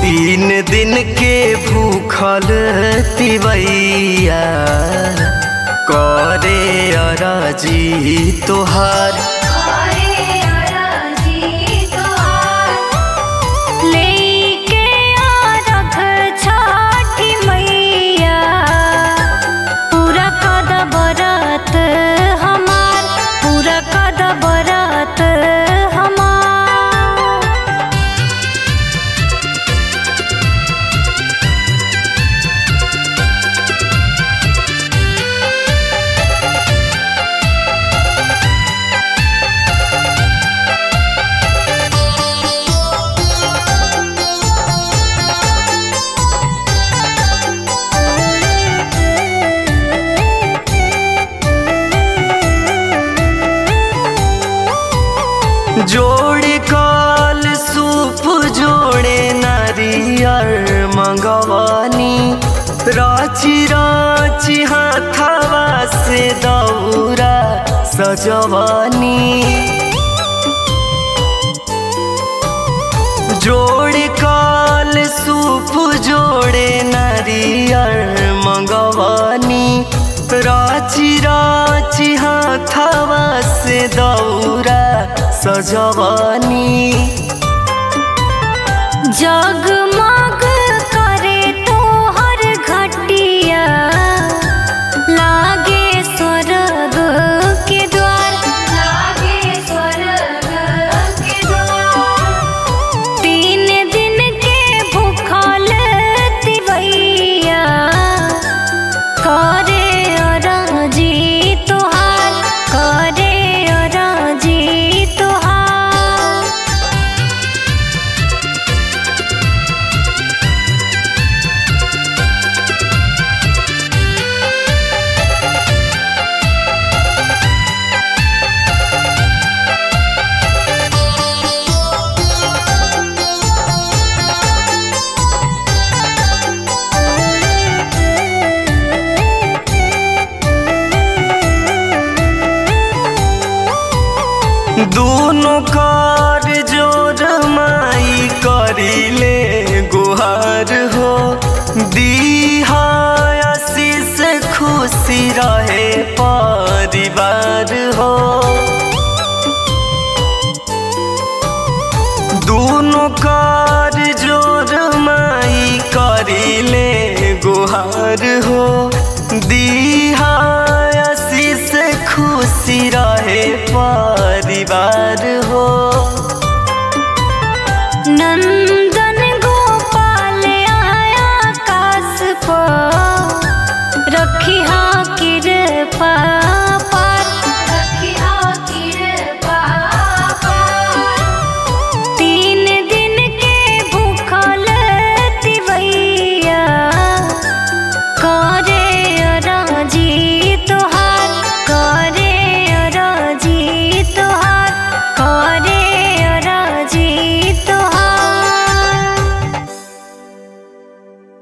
तीन दिन के भूखल तिवैया करे अराजी तोहार करे अरजी तोहार लेके आरख छठी मैया पूरा कद बरत हमार पूरा कद बरत हमार जोड़े काल सूप जोड़े नारियर मंगवानी राची राची हाथावा से दौरा सजवानी जोड़े काल सूप जोड़े नारियर मंगवानी राची राची हाथावा से दौरा सजवानी जगमग करे तोहर घटिया लागे स्वर्ग के द्वार लागे स्वर्ग के द्वार तीन दिन के भूखल तिवैया करे अरजी तोहार करे अरजी तोहार दोनों कार जोर माई करिले गुहार हो दीहा आशीष खुशी रहे परिवार हो दोनों का